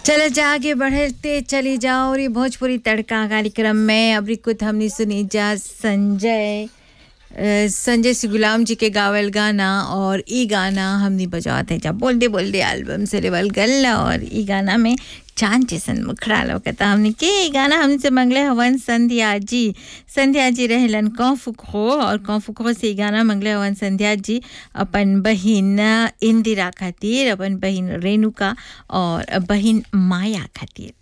चलो जा आगे बढ़ते चली जाओ और ये भोजपुरी तड़का कार्यक्रम में अभी कुछ हमने सुनी जा संजय अ, संजय सी गुलाम जी के गावल गाना और ई गाना हमने बजाते हैं जब बोल दे बोल दे एल्बम से लेवल गल और ई गाना में चांद जैसन मुखड़ा लौकता हमने के ई गाना हमने से मंगले हवन संध्या जी संध्या जी रहलन कौफुखो और कौफुखो से ई गाना मंगले हवन संध्या जी अपन बहिन इंदिरा खातिर अपन बहिन रेणुका और बहिन माया खातिर